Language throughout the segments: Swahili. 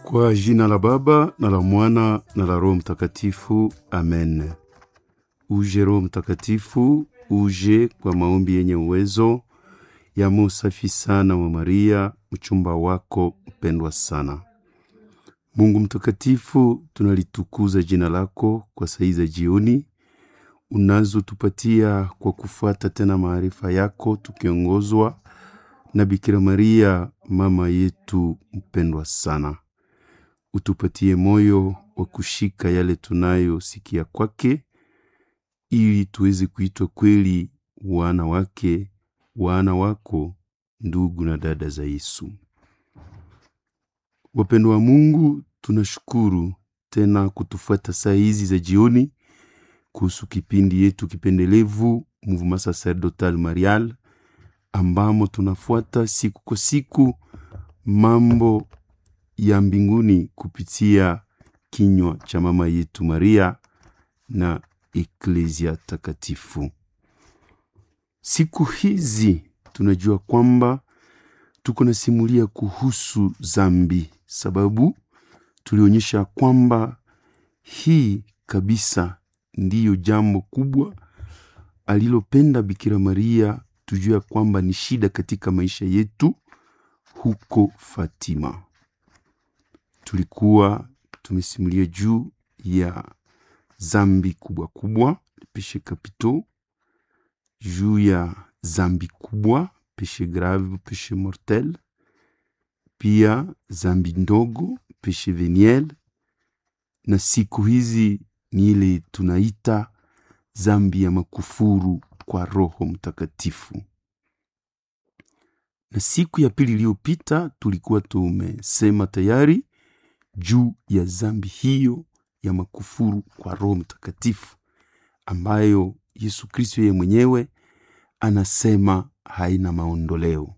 Kwa jina la Baba na la Mwana na la Roho Mtakatifu, amen. Uje Roho Mtakatifu, uje kwa maombi yenye uwezo ya musafi sana wa Maria, mchumba wako mpendwa sana. Mungu mtakatifu, tunalitukuza jina lako kwa saa za jioni unazotupatia kwa kufuata tena maarifa yako, tukiongozwa na Bikira Maria mama yetu mpendwa sana. Utupatie moyo wa kushika yale tunayosikia kwake, ili tuweze kuitwa kweli wana wake, wana wako, ndugu na dada za Yesu. Wapendwa wa Mungu, tunashukuru tena kutufuata saa hizi za jioni kuhusu kipindi yetu kipendelevu Mouvement Sacerdotal Marial, ambamo tunafuata siku kwa siku mambo ya mbinguni kupitia kinywa cha mama yetu Maria na Eklezia takatifu. Siku hizi tunajua kwamba tuko na simulia kuhusu zambi, sababu tulionyesha kwamba hii kabisa ndiyo jambo kubwa alilopenda Bikira Maria tujue kwamba ni shida katika maisha yetu huko Fatima. Tulikuwa tumesimulia juu ya zambi kubwa kubwa, peshe kapito, juu ya zambi kubwa, peshe grave, peshe mortel, pia zambi ndogo, peshe veniel, na siku hizi ni ile tunaita zambi ya makufuru kwa Roho Mtakatifu. Na siku ya pili iliyopita tulikuwa tumesema tayari juu ya zambi hiyo ya makufuru kwa Roho Mtakatifu ambayo Yesu Kristo yeye mwenyewe anasema haina maondoleo.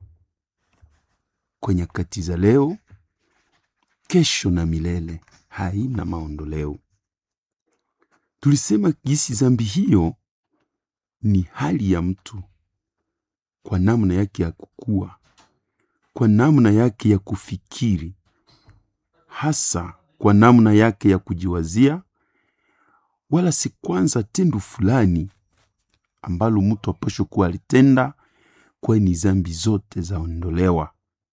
Kwa nyakati za leo, kesho na milele, haina maondoleo. Tulisema gisi zambi hiyo ni hali ya mtu kwa namna yake ya kukua, kwa namna yake ya kufikiri, hasa kwa namna yake ya kujiwazia, wala si kwanza tendo fulani ambalo mtu apasho kuwa alitenda, kwani zambi zote zaondolewa,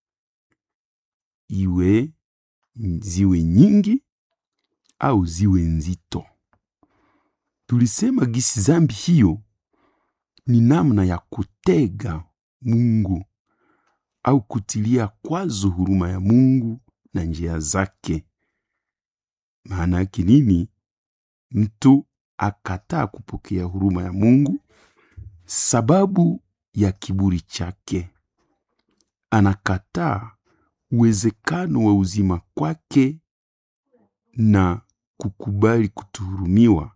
iwe ziwe nyingi au ziwe nzito. Tulisema gisi zambi hiyo ni namna ya kutega Mungu au kutilia kwazo huruma ya Mungu na njia zake. Maana yake nini? Mtu akataa kupokea huruma ya Mungu sababu ya kiburi chake, anakataa uwezekano wa uzima kwake na kukubali kutuhurumiwa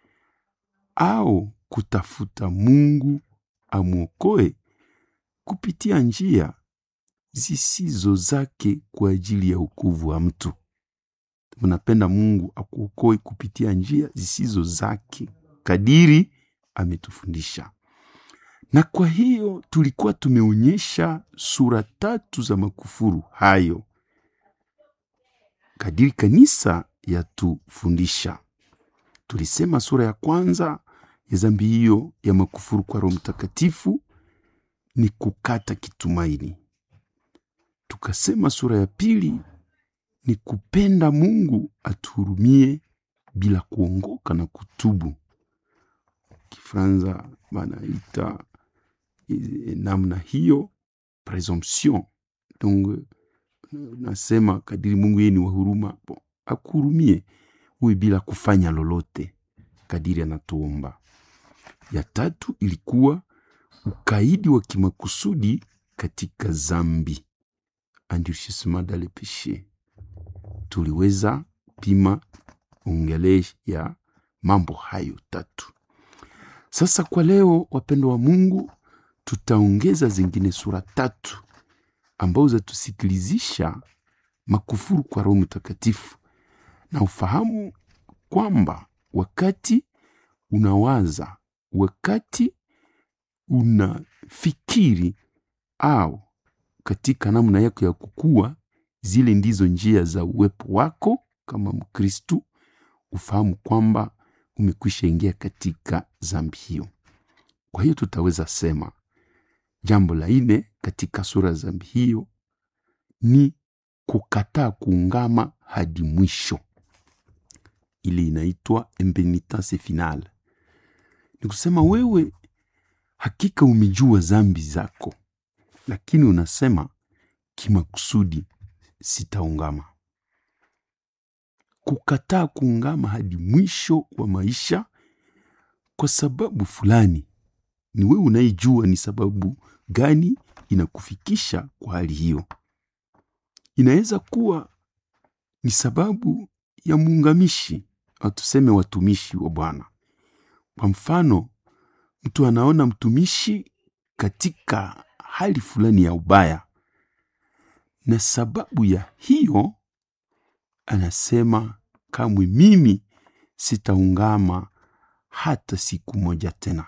au kutafuta Mungu amwokoe kupitia njia zisizo zake kwa ajili ya wokovu wa mtu. Unapenda Mungu akuokoe kupitia njia zisizo zake kadiri ametufundisha. Na kwa hiyo tulikuwa tumeonyesha sura tatu za makufuru hayo kadiri kanisa yatufundisha. Tulisema sura ya kwanza ya zambi hiyo ya makufuru kwa Roho Mtakatifu ni kukata kitumaini. Tukasema sura ya pili ni kupenda Mungu atuhurumie bila kuongoka na kutubu. Kifranza banaita namna hiyo presumption. Donc nasema kadiri Mungu yeye ni wa huruma, bon, akuhurumie uwe bila kufanya lolote kadiri anatuomba. Ya tatu ilikuwa ukaidi wa kimakusudi katika zambi, endurcissement dans le péché. Tuliweza pima ongele ya mambo hayo tatu. Sasa kwa leo, wapendo wa Mungu, tutaongeza zingine sura tatu ambazo zatusikilizisha makufuru kwa Roho Mtakatifu na ufahamu kwamba wakati unawaza, wakati unafikiri au katika namna yako ya kukua zile ndizo njia za uwepo wako kama Mkristu, ufahamu kwamba umekwisha ingia katika dhambi hiyo. Kwa hiyo tutaweza sema jambo la nne katika sura ya dhambi hiyo ni kukataa kuungama hadi mwisho, ili inaitwa impenitence finale. Ni kusema wewe hakika umejua dhambi zako, lakini unasema kimakusudi sitaungama. Kukataa kuungama hadi mwisho wa maisha kwa sababu fulani, ni wewe unayejua ni sababu gani inakufikisha kwa hali hiyo. Inaweza kuwa ni sababu ya muungamishi au tuseme watumishi wa Bwana. Kwa mfano, mtu anaona mtumishi katika hali fulani ya ubaya, na sababu ya hiyo anasema kamwe mimi sitaungama hata siku moja tena.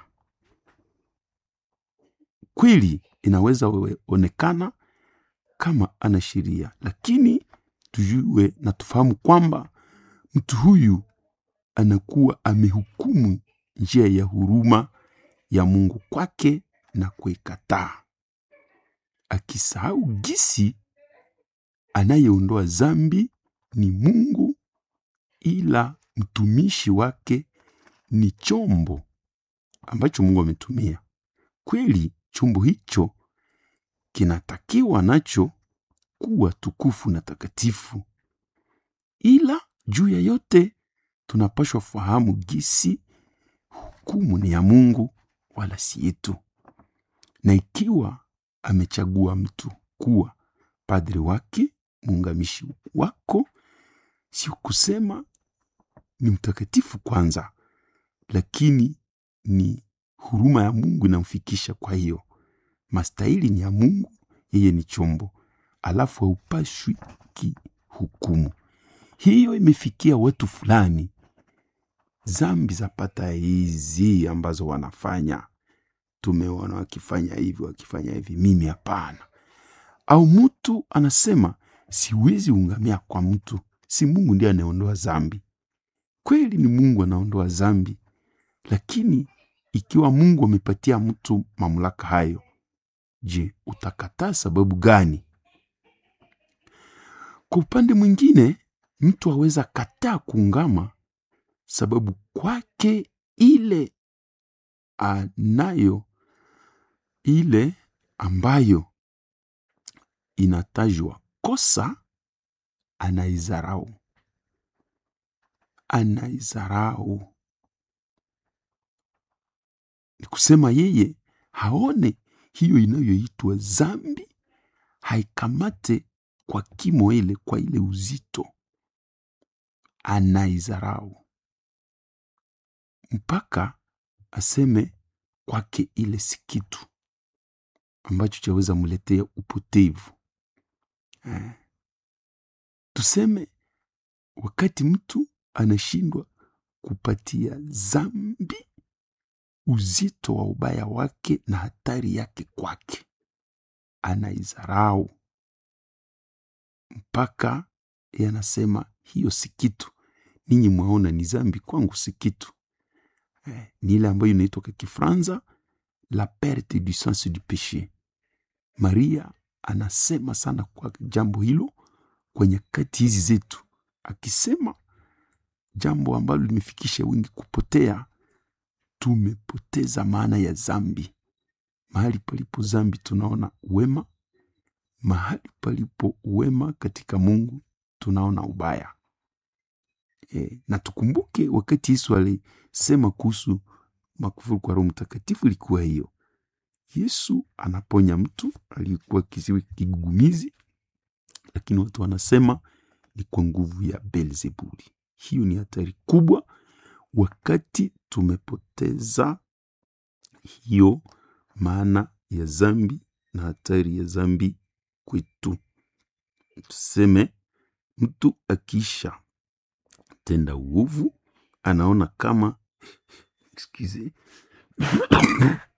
Kweli inaweza onekana kama ana sheria, lakini tujue na tufahamu kwamba mtu huyu anakuwa amehukumu njia ya huruma ya Mungu kwake na kuikataa, akisahau gisi anayeondoa dhambi ni Mungu, ila mtumishi wake ni chombo ambacho Mungu ametumia. Kweli chombo hicho kinatakiwa nacho kuwa tukufu na takatifu, ila juu ya yote tunapashwa fahamu gisi hukumu ni ya Mungu wala si yetu, na ikiwa amechagua mtu kuwa padri wake, muungamishi wako, si kusema ni mtakatifu kwanza, lakini ni huruma ya Mungu inamfikisha. Kwa hiyo mastahili ni ya Mungu, yeye ni chombo, alafu haupashwi kihukumu. Hiyo imefikia watu fulani, zambi zapata hizi ambazo wanafanya, tumeona wakifanya hivi wakifanya hivi, mimi hapana. Au mtu anasema siwezi ungamia kwa mtu, si Mungu ndiye anaondoa zambi. Kweli ni Mungu anaondoa zambi, lakini ikiwa Mungu amepatia mtu mamlaka hayo, je, utakataa sababu gani? Kwa upande mwingine, mtu aweza kataa kuungama sababu kwake ile anayo ile ambayo inatajwa kosa, anaizarau anaizarau ni kusema yeye haone hiyo inayoitwa zambi, haikamate kwa kimo ile, kwa ile uzito, anaizarau mpaka aseme kwake ile si kitu ambacho chaweza mletea upotevu eh. Tuseme wakati mtu anashindwa kupatia zambi uzito wa ubaya wake na hatari yake kwake, anaizarau mpaka yanasema hiyo si kitu, ninyi mwaona ni zambi, kwangu si kitu eh, ni ile ambayo inaitwa kwa Kifranza la perte du sens du peche. Maria anasema sana kwa jambo hilo kwenye kati hizi zetu, akisema jambo ambalo limefikisha wengi kupotea tumepoteza maana ya zambi. Mahali palipo zambi tunaona uwema, mahali palipo uwema katika Mungu tunaona ubaya e, na tukumbuke wakati Yesu alisema kuhusu makufuru kwa Roho Mtakatifu ilikuwa hiyo. Yesu anaponya mtu aliyekuwa kiziwi kigugumizi, lakini watu wanasema ni kwa nguvu ya Beelzebuli. Hiyo ni hatari kubwa wakati tumepoteza hiyo maana ya zambi na hatari ya zambi kwetu. Tuseme mtu akiisha tenda uovu anaona kama excuse,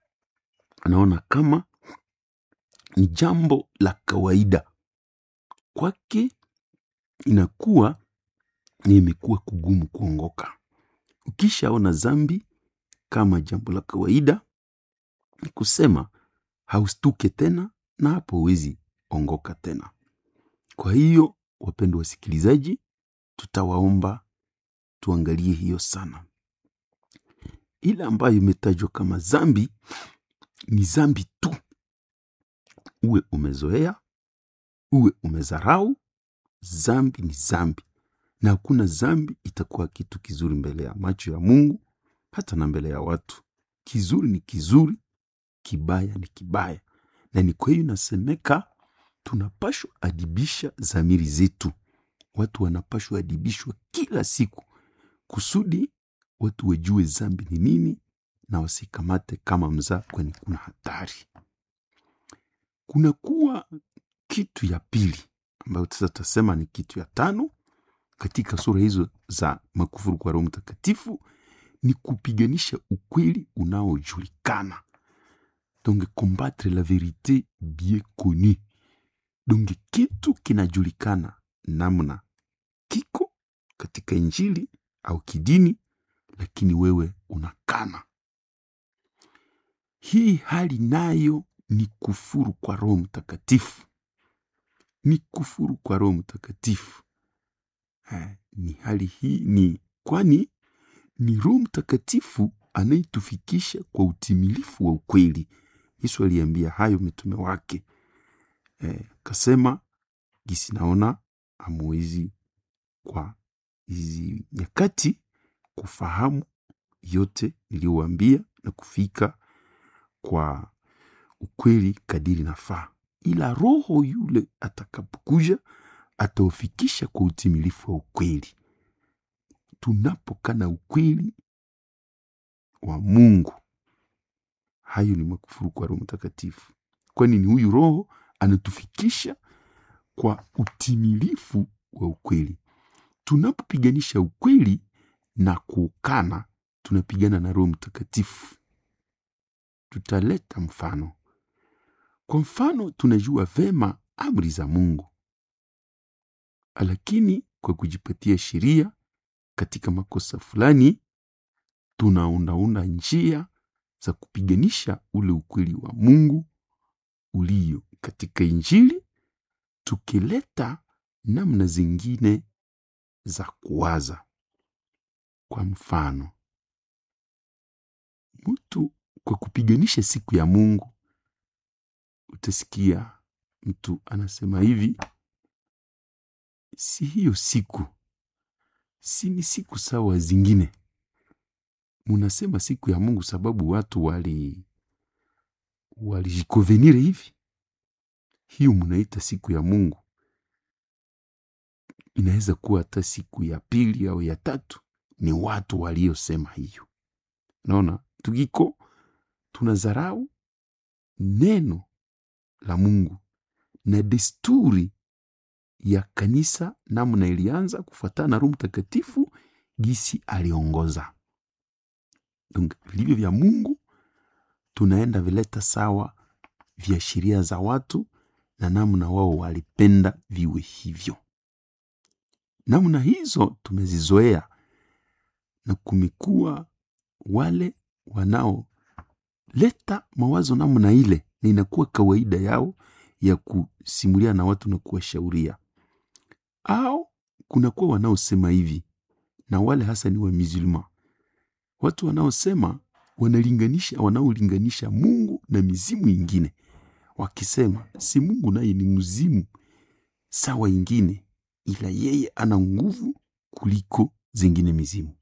anaona kama ni jambo la kawaida kwake inakuwa ni imekuwa kugumu kuongoka. Ukishaona zambi kama jambo la kawaida, ni kusema haustuke tena, na hapo huwezi ongoka tena. Kwa hiyo, wapendwa wasikilizaji, tutawaomba tuangalie hiyo sana. Ile ambayo imetajwa kama zambi ni zambi tu, uwe umezoea, uwe umezarau, zambi ni zambi, na hakuna zambi itakuwa kitu kizuri mbele ya macho ya Mungu, hata na mbele ya watu. Kizuri ni kizuri, kibaya ni kibaya, na ni kwa hiyo inasemeka tunapashwa adibisha zamiri zetu. Watu wanapashwa adibishwa kila siku kusudi watu wajue zambi ni nini na wasikamate kama mzaa, kwani kuna hatari. Kunakuwa kitu ya pili ambayo sasa tutasema ni kitu ya tano katika sura hizo za makufuru kwa Roho Mtakatifu, ni kupiganisha ukweli unaojulikana, donc combattre la verite bien connue. Donc kitu kinajulikana namna kiko katika Injili au kidini, lakini wewe unakana. Hii hali nayo ni kufuru kwa Roho Mtakatifu, ni kufuru kwa Roho Mtakatifu. Eh, ni hali hii ni kwani ni Roho Mtakatifu anayetufikisha kwa utimilifu wa ukweli. Yesu aliambia hayo mitume wake eh, kasema gisi naona amwezi kwa hizi nyakati kufahamu yote niliyowaambia na kufika kwa ukweli kadiri nafaa, ila Roho yule atakapokuja ataufikisha kwa utimilifu wa ukweli. Tunapokana ukweli wa Mungu, hayo ni makufuru kwa Roho Mtakatifu, kwani ni huyu Roho anatufikisha kwa utimilifu wa ukweli. Tunapopiganisha ukweli na kuukana, tunapigana na Roho Mtakatifu. Tutaleta mfano. Kwa mfano, tunajua vema amri za Mungu, lakini kwa kujipatia sheria katika makosa fulani, tunaundaunda njia za kupiganisha ule ukweli wa Mungu ulio katika Injili, tukileta namna zingine za kuwaza. Kwa mfano, mtu kwa kupiganisha siku ya Mungu, utasikia mtu anasema hivi, si hiyo siku, si ni siku sawa zingine. Munasema siku ya Mungu sababu watu wali walijikovenire hivi, hiyo munaita siku ya Mungu. Inaweza kuwa hata siku ya pili au ya tatu, ni watu waliosema hiyo. Naona tukiko tunazarau neno la Mungu na desturi ya kanisa, namna ilianza kufuatana na Roho Mtakatifu gisi aliongoza. Donc vilivyo vya Mungu tunaenda vileta sawa vya sheria za watu na namna wao walipenda viwe hivyo. Namna hizo tumezizoea na kumekuwa wale wanaoleta mawazo namna ile, na inakuwa kawaida yao ya kusimulia na watu na kuwashauria, au kunakuwa wanaosema hivi, na wale hasa ni wa musulman, watu wanaosema wanalinganisha, wanaolinganisha Mungu na mizimu ingine, wakisema si Mungu naye ni mzimu sawa ingine, ila yeye ana nguvu kuliko zingine mizimu.